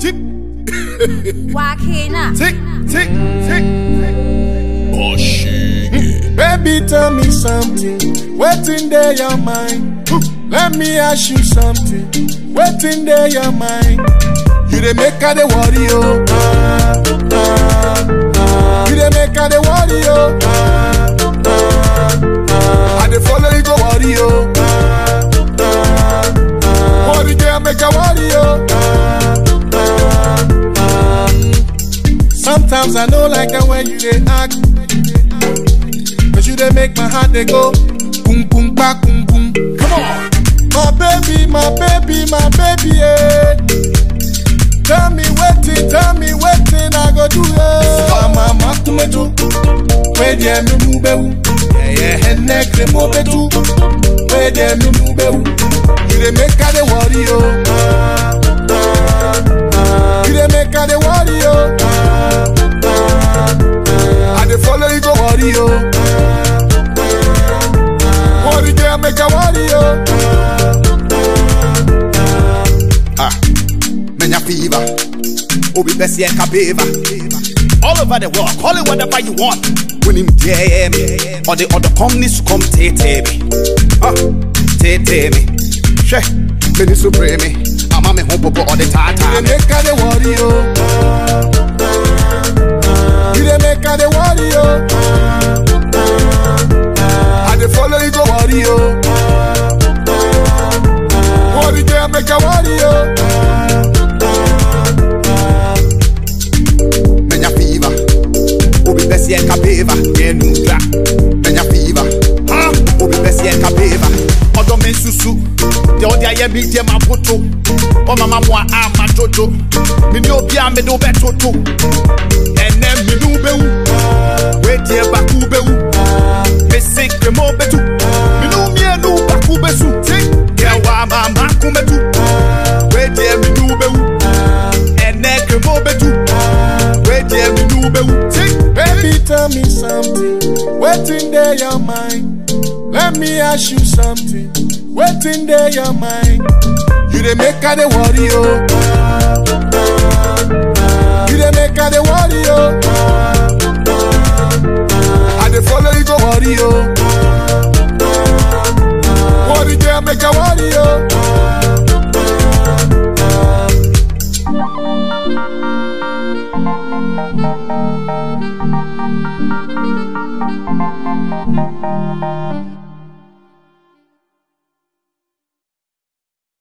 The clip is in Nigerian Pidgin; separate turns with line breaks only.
Tick,
Wakina.
tick, tick, tick.
Baby, tell me something. What's in there your mind? Let me ask you something. What's in there your mind? You dey make her the worry, oh. Ah, ah, ah. You dey make her the worry, oh. Ah, ah, ah. I dey follow you go worry, oh. Ah, ah, ah. Worry girl make her worry, oh. Ah, ah, ah. Sometimes I know like the way you dey act. Cause you dey make my heart dey go boom boom ba boom boom. Come on, my baby, my baby, my baby, yeah. Tell me wetin, tell me wetin I go do, yeah. Mama makumetu, where dey me mubewu, yeah yeah. Ene kremo betu, where dey me mubewu. You dey make her dey worry, oh. Ah, ah, ah. You dey make her dey worry, oh. Ah, ah, ah. I dey follow you go worry, oh. Worry girl, make a worry, oh.
Ah, menya fever. Obi besi and kabeva. All over the world, call it whatever you want. When him dare me, or the other companies come take me. Ah, take me. She, me ni supreme. I'm a me home popo all the
You
time.
dey make her dey worry, oh. You dey make her dey worry, oh. I dey follow you go worry, oh. Worry girl, make a worry, oh.
Menya fever. Obi besi and kabeva. Yeah, nudra. Menya fever. Ah, obi besi and kabeva. Odo men susu. De odi aye bi de ma poto. O mama mo a ma jojo. Mi ni obi a me do be toto. Ene mi nu be wu. We die ba ku be wu. Me sink mo betu. Mi nu mi enu ba ku be su. Ke wa ma ma ku metu. We die mi nu be wu. Ene ke mo betu. We die mi nu be wu.
Baby, tell me something. What's in there your mind? Let me ask you something. What's in there your mind? You dey make her dey worry, oh. You dey make her dey worry, oh. I dey follow you go worry, oh. Worry girl, make her worry, oh.